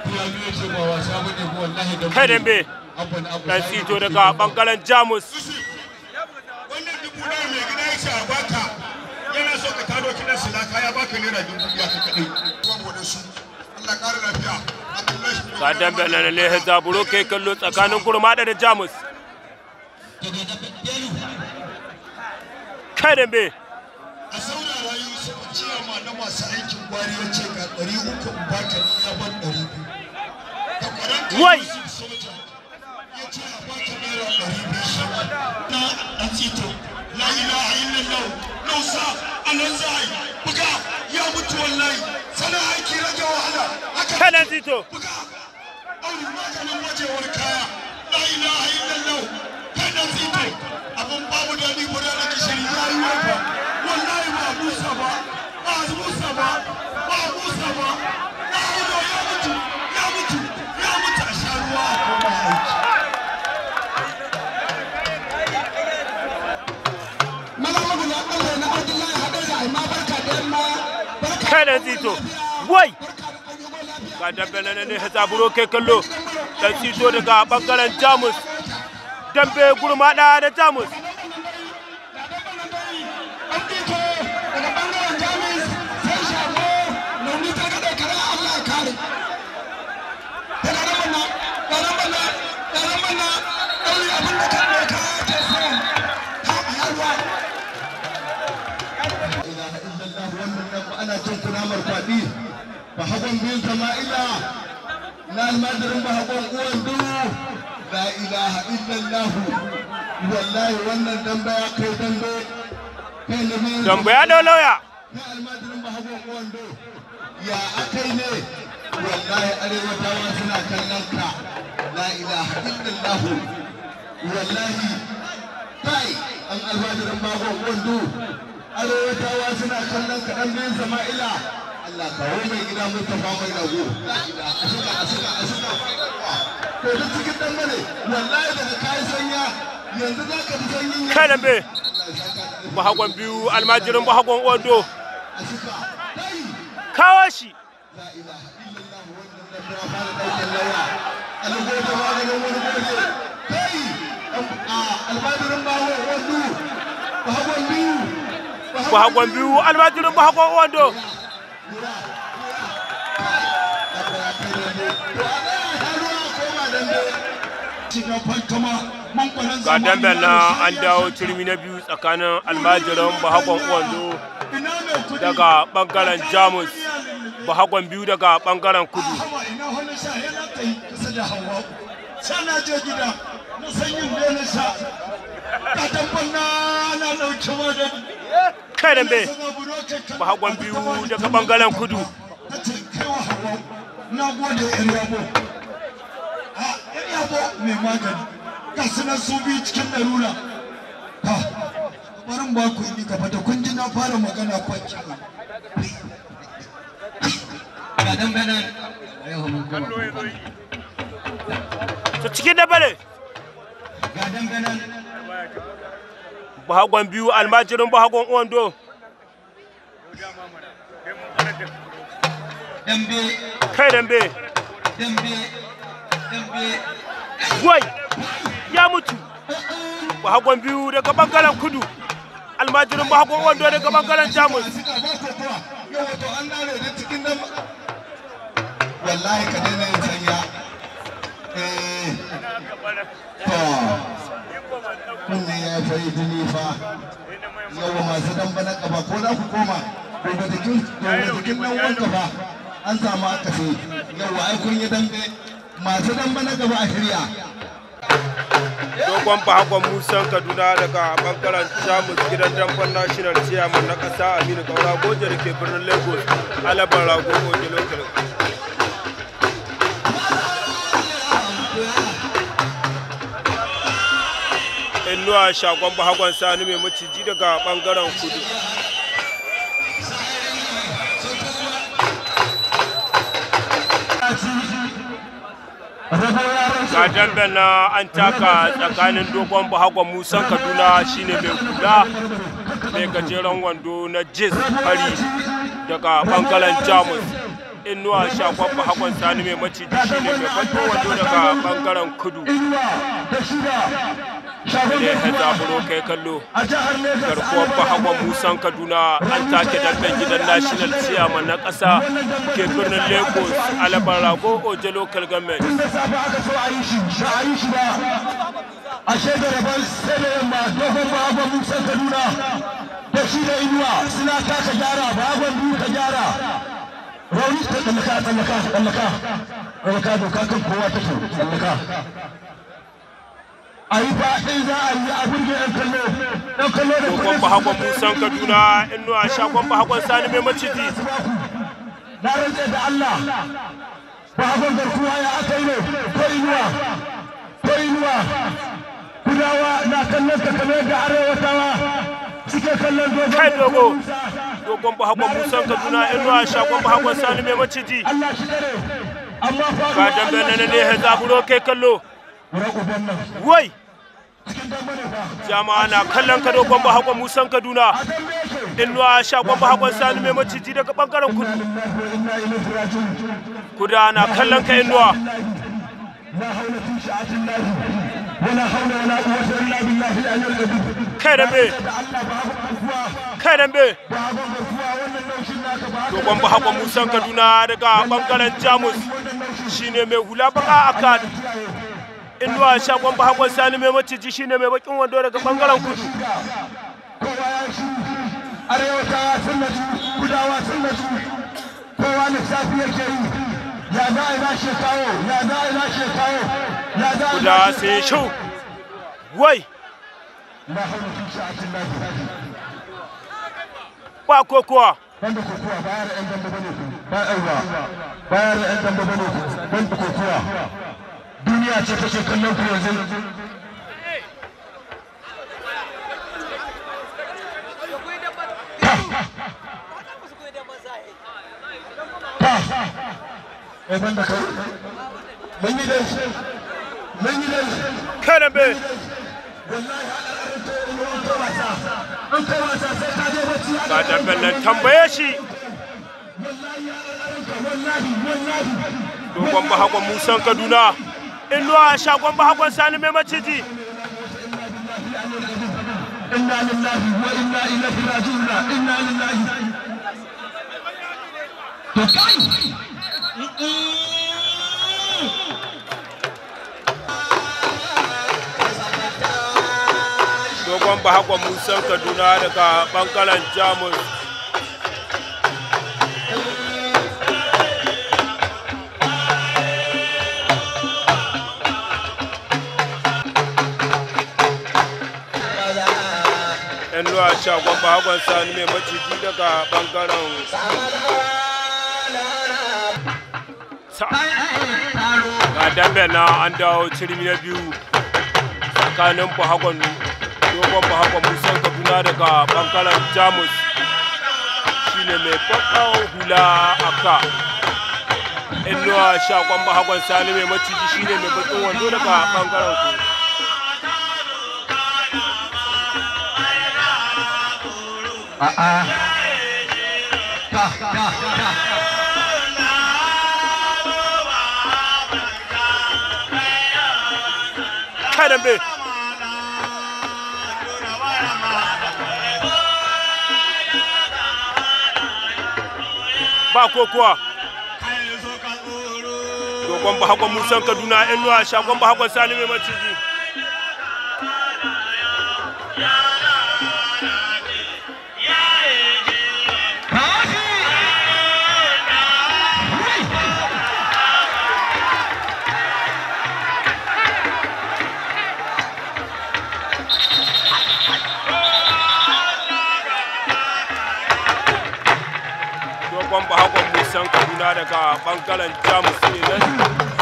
kai dambe dan tsito daga bangaren jamus wannan dubu ɗaya mai gida ya ce a baka yana so ka taro kiɗan silaka ya baka naira dubu biya ka kaɗai saboda su Allah ƙara lafiya Abdullahi ga dambe na ne zaburo kai kallo tsakanin gurmada da jamus kai dambe a saurara Yusuf ciyama na masu aikin gwari ya ce ga ɗari uku in baka ni ya ban ɗari biyu da ƙwararka Wai! Yusuf soja ya ce a baka naira ɗari biyu shi ma na ɗan tsito la ilaha illallah nausa anan zai buga ya mutu wallahi sana aiki rage wahala haka kai dan tsito buga auri maganin wajewar kaya la ilaha illallah kai da zito abun babu daɗi guda da gishiri ya yi wafa wallahi ba musa ba ba musa ba ba musa ba na hudo ya mutu ya mutu ya mutu a sha ruwa a koma aiki kai dan tsito wai ga dambe na ne zaburo kai kallo dan tsito daga bangaren jamus dambe gurmada da jamus ilaha illallah wannan nan ba ana cin kunamar kwaɗi ba hagon biyun sama'ila na almadirin ba hagon uwan duhu la ilaha illallah wallahi wannan dambe ya kai dambe kai na biyun dambe ya dau lauya na almadirin ba hagon uwan duhu ya akai ne wallahi arewatawa suna kallon ka la ilaha illallah wallahi kai an almadirin ba hagon uwan duhu arewatawa suna kallon kaɗan biyun sama'ila Allah kawo mai gida Mustapha mai rago a suka a suka a suka to duk cikin dan bane wallahi daga kai sanya yanzu za ka ji sanyin ya kai dambe Allah ya saka da bahagon biyu almajirin bahagon ondo a suka kai kawo shi la ilaha illallah wannan da ya fara daukan lawa algo da maganin wani goje kai a almajirin bawo wando bahagon biyu bahagon biyu almajirin bahagon ondo ga dambe na an dawo turmi na biyu tsakanin almajirin bahagon ondo daga bangaren jamus bahagon biyu daga bangaren kudu ina wani sha yana ta yi kusa da hawa sha na je gida na san yin da na sha ka tabbar na na dauki magani kai dambe suna buro kai kan bahagon biyu daga bangaren kudu ta ce kai wa hawa na gode yan yabo a yan yabo mai magani ga su nan su biyu cikin larura ha barin ba ku yi gaba da kun ji na fara magana kwanci ga dan banan yau mun kuma ta cikin da bale ga dan banan bahagon biyu almajirin bahagon ondo dambe kai dambe dambe dambe wai ya mutu bahagon biyu daga bangaren kudu almajirin bahagon ondo daga bangaren jamus suka ba ko kuwa yau wato an dare da cikin nan wallahi ka daina yin sanya eh to kunne ya fari jini fa yau masu damba na kafa ko za ku koma gobe jikin gobe jikin nan wanka fa an samu akasi yau ai kun yi dambe masu damba na gaba a shirya dogon bahagon musan kaduna daga bangaren jamus gidan damban national chairman na kasa aminu kaura goje da ke birnin lagos alabar rago goje lokal inuwa shagon bahagon sani mai maciji daga bangaren kudu ga dambe na an taka tsakanin dogon bahagon musan kaduna shine mai kula mai gajeren wando na jis fari daga bangaren jamus inuwa shagon bahakon sani mai maciji shine mai bakin wando daga bangaren kudu inuwa da shida shagon ne ya garkuwa zaburo kai kallo a jihar Legas garkuwar bahakon musan kaduna an take damben gidan national chairman na ƙasa ke birnin lagos alabar rago oje local government da safe aka so a yi shi ba a yi shi ba a shaida rabon sai da yamma dogon bagon musan kaduna da shi da inuwa suna taka gyara bagon biyu ka gyara rauni ta tsallaka tsallaka tsallaka tsallaka doka kan kowa take tsallaka a yi fa in za a yi a burge yan kallo yan kallo da dogon bahakon musan kaduna inuwa shagon bahakon sani mai maciji na rantse da Allah ba hagon garkuwa ya aka yi ne ko inuwa ko inuwa kudawa na kallon ka kamar yadda arewatawa suke kallon dogon kai dogo Musa. dogon bahakon musan kaduna inuwa shagon bahakon sani mai maciji Allah shi dare amma fa ga dambe na ne ya zaburo kai kallo Wura uban nan wai cikin dambe ne fa jama'a na kallon ka dogon bahakon musan kaduna a dambe yake inuwa shagon bahakon sani mai maciji daga bangaren kudu lillahi wa inna ilaihi raji'un kuda na kallon ka inuwa لا حول في شعة الله ولا حول ولا قوة إلا بالله العلي العظيم kai dambe da Allah ba hagon garkuwa kai dambe ba hagon garkuwa wannan naushin naka ba haka dogon bahakon musan kaduna daga bangaren jamus shine mai hula baka aka inuwa shagon bahakon sani mai maciji shine mai bakin wando daga bangaren kudu kowa ya shi arewatawa sun natu kudawa sun natu kowa lissafi yake yi ya za a yi lashe kawo ya za a yi lashe kawo ya za a yi kuda lashe sai shau wai la haula fi sha'atin lahi ba kokowa banda kokowa bayar da yan dambe bane ku ba aiwa bayar da yan dambe bane ku banda kokowa duniya ce take kallon ku yanzu Eh banda kai mun yi dai mun yi dai kai dambe wallahi hada arto in an kai wasa an kai wasa sai ka je bacci ga damben nan tambaye shi wallahi wallahi wallahi dogon bahakon musan kaduna inuwa shagon bahakon sani mai maciji inna lillahi wa inna ilaihi raji'un inna lillahi to kai dogon bahakon musan kaduna daga bangaren jamus inuwa shagon bahakon sani mai maciji daga bangaren Sa- ga dambe na an dawo cirmi na biyu tsakanin bahakon dogon bahakon musan kaduna daga bangaren jamus shine mai bakan hula a ka inuwa shakon bahakon sani mai maciji shine mai bakin wando daga bangaren ku a'a ta ta ta kai dambe ba kokowa dogon bahakon musan kaduna inuwa shakon bahakon sani mai maciji dogon bahakon musan kaduna daga bangaren jamus ne nan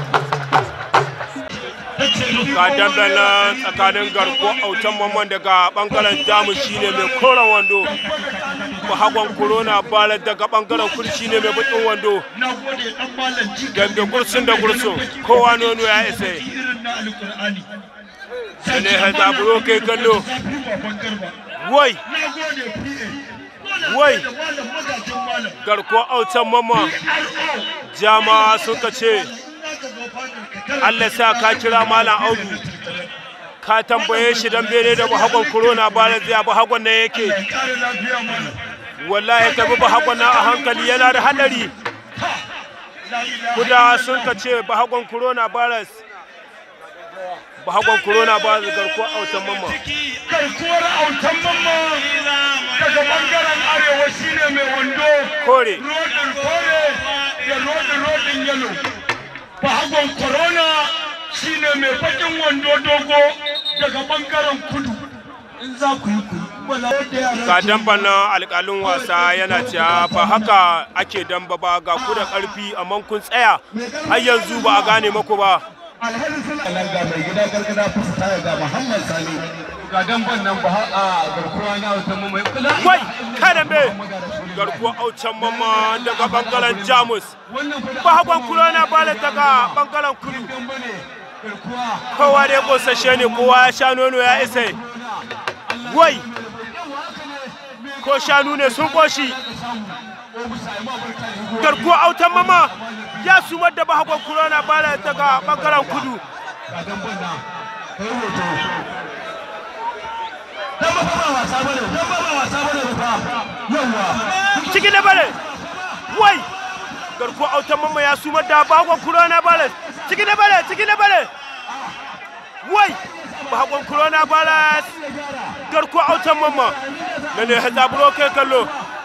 ga damben nan tsakanin garko autan mamman daga bangaren jamus shine mai koren wando bahakon corona balar daga bangaren kudu shine mai bakin wando na gode dan malam ji dambe gursun da gursun kowa nono ya isa irin na alqur'ani da ne ha zaburo kai kallo zafi baban garba wai na gode pa Wai. da malam magajin malam garko autan mama jama suka ce Allah sa ka kira malam audu ka tambaye shi dan bene da bahagon corona ba zai bahagon nan yake ya kare lafiya malam wallahi ka bi bahagon nan a hankali yana da hadari la ilaha kuda sun ka ce bahagon corona virus bahagon corona virus garko autan mama garkuwar autan mamma daga bangaren arewa shine mai wando kore rodin kore da rodin rodin yalo bahagon corona shine mai bakin wando dogo daga bangaren kudu in za ku yi ku yi. wala da yaran ga su- damban nan alƙalin wasa yana cewa ba haka ake damba ba ga ku da ƙarfi amma kun tsaya har yanzu ba a gane maku ba alhali suna nan ga mai gida gargada fusta ga muhammad sani ga damban nan ba a garkuwa na wata mu mai kula wai kada me garkuwa aucan mamma daga bangaren jamus wannan fa da ba hagon kurona bala daga bangaren kudu damba ne garkuwa kowa dai kosashe ne kowa ya sha nono ya isa wai ko shanu ne sun koshi garkuwa autan mama ya sumar da bahagon kurona bala daga bangaren kudu ga damban nan kai hoto damba fa ba wasa bane damba ba wasa bane fa yawa ciki da bale wai garkuwa autan mama ya sumar da bahagon kurona bala ciki da bale ciki da bale wai bahagon kurona bala garkuwa autan mama na ne hazaburo kai kallo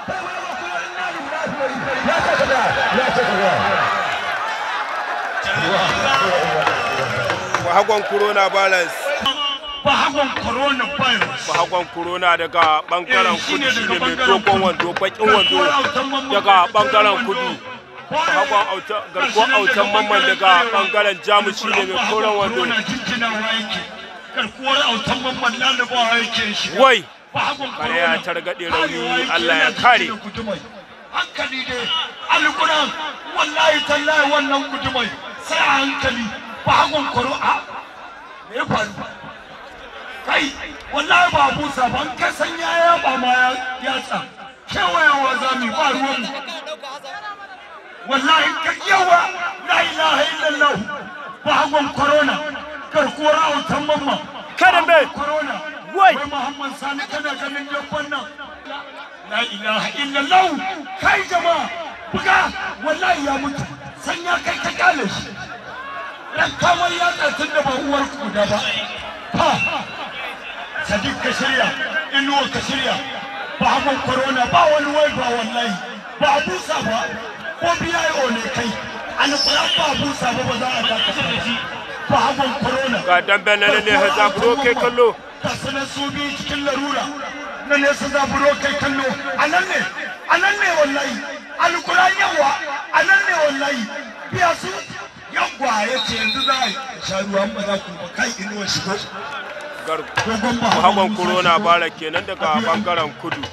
bahagon corona balance bahagon corona virus bahagon corona daga bangaren Eh, shine kudu shine daga mai bangaren dogon kudu. wando bakin wando daga bangaren kudu bahagon auta garkuwar autan mamman daga bangaren jamus shine mai koren wando corona jinjinawa yake garkuwar autan mamman lalabawa yake shi wai bahagon kare ya corona targaɗe Arewa rauni yake allah ya yana kare cikin gudumai. hankali dai alkuran wallahi tallahi wannan gudumai sai a hankali bahagon koro a me ya faru kai wallahi ba busa ba an kai san ya yaba ma ya yatsa kewayawa za mu yi ba ruwan mu wallahi ka yawa la ilaha illallah bahagon corona garkuwar autan mamma Kada me? Bahagon corona Wai! wai muhammad sani kana ganin dabban nan la ilaha illallah kai jama'a buga wallahi ya mutu san ya kai ka kale shi ran kamar ya tsatin da ba uwar ku da ba ha sadiq ka shirya inuwa ka shirya ba hagun corona ba wani wai ba wallahi ba abusa ba ko biya ne kai alƙuran ba abusa ba ba za a dakata da shi ba hagun corona ga dambe na ne hazaburo kai kallo ga sanar su biyu cikin larura na nesa zaburo kai kallo a nan ne a nan ne wallahi alkuran yawa a nan ne wallahi biya su yawwa ya ce yanzu za a sha ruwan ba za ku ba kai inuwa shigo dogon ba bahagon corona bara kenan daga bangaren kudu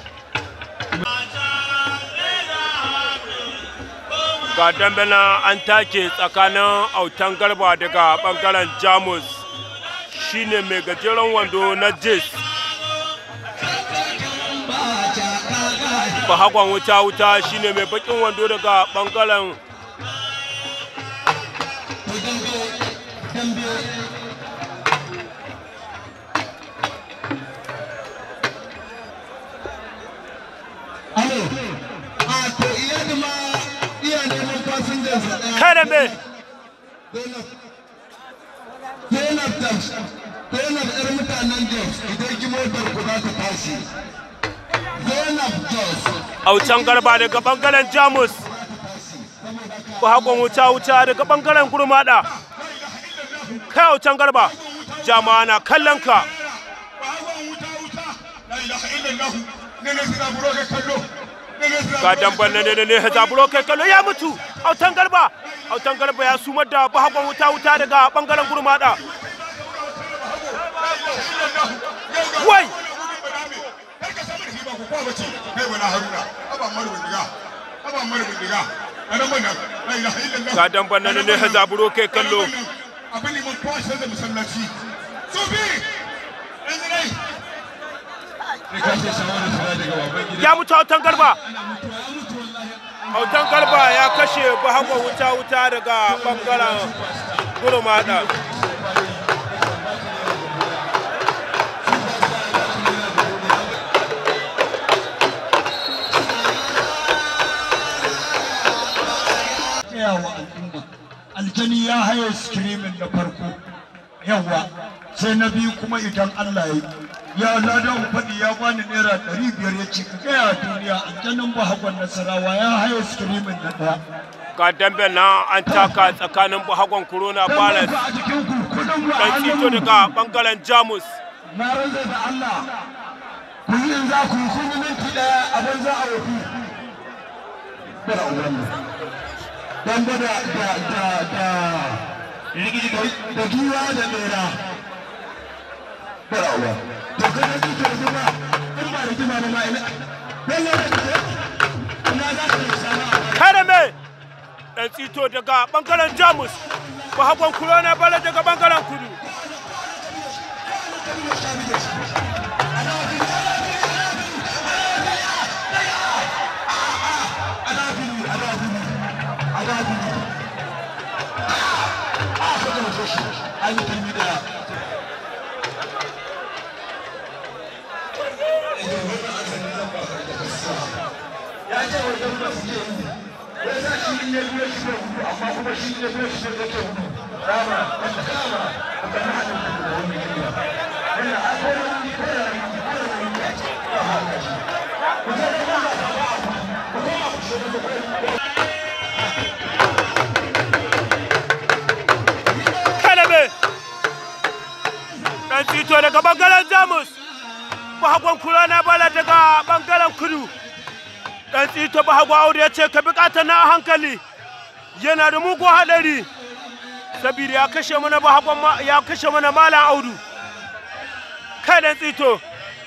ga dambe na an take tsakanin autan garba daga bangaren jamus shine mai gajeren wando na jes bahagon wuta wuta shine mai bakin wando daga bangaren alo a to iyali ma iya neman fasinjan sa ɗaya kada me Zainab da Zainab ƴar mutanen Jos idan ki motar ku za ta tashi. Zainab Jos autan garba daga bangaren jamus bahagon wuta wuta daga bangaren gurmada kai autan garba jama'a na kallon ka ga damban na ne ne zaburo kai kallo ya mutu autan garba autan garba ya sumar da bahagon wuta wuta daga bangaren gurmada wai ga damban na ne ne zaburo kai kallo abin liman kwashe da masallaci su bi sai ka ce shawara tana daga baban gida ya mutu autan garba ana mutuwa ya mutu wallahi autan garba ya kashe bahagwa wuta wuta daga bangaren gurmada tsayawa al'umma aljani ya haye skirimin na farko yawa sai na biyu kuma idan Allah ya yi ya ladan faɗi ya bani naira ɗari biyar ya ce ka gaya duniya aljanin bahagwan nasarawa ya haye skirimin na ɗaya ga dambe na an taka tsakanin bahagwan corona palace a jikin ku kudin ku a dan tito hannun daga bangaren jamus na rantsa da Allah ku yi in za ku yi kun yi minti ɗaya abin za a wafi bara ubanmu dan da da da da da giwa da bera bara uba to kana ji to kuma in ba da kima ma ina wallahi da ina za ka yi sama kare me dan tito daga bangaren jamus bahagwan corona palace daga bangaren kudu kalame dan tito daga bangaren jamus bahagwan corona palace daga bangaren kudu dan tito bahagwa audu ya ce ka bi na a hankali yana da mugun haɗari sabida ya kashe mana bahagwan ma- ya kashe mana malam audu kai dan tsito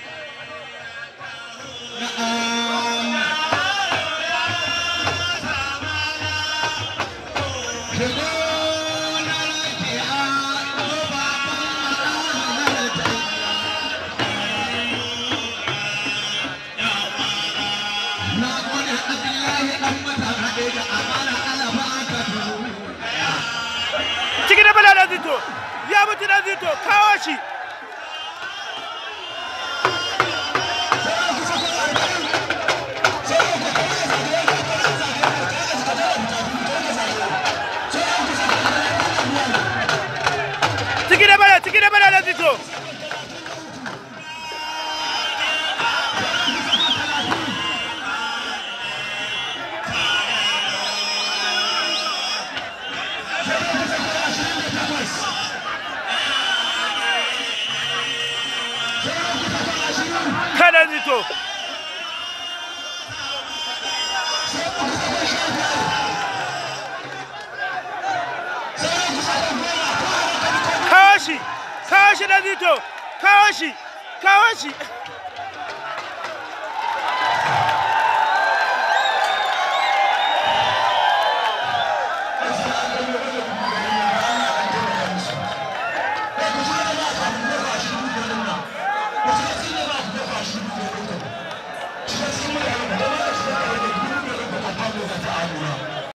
ciki da bala dan tsito ya mutu dan tsito kawo shi ciki da bala ciki da bala dan tsito kada zito kawo shi kawo shi da zito kawo shi kawo shi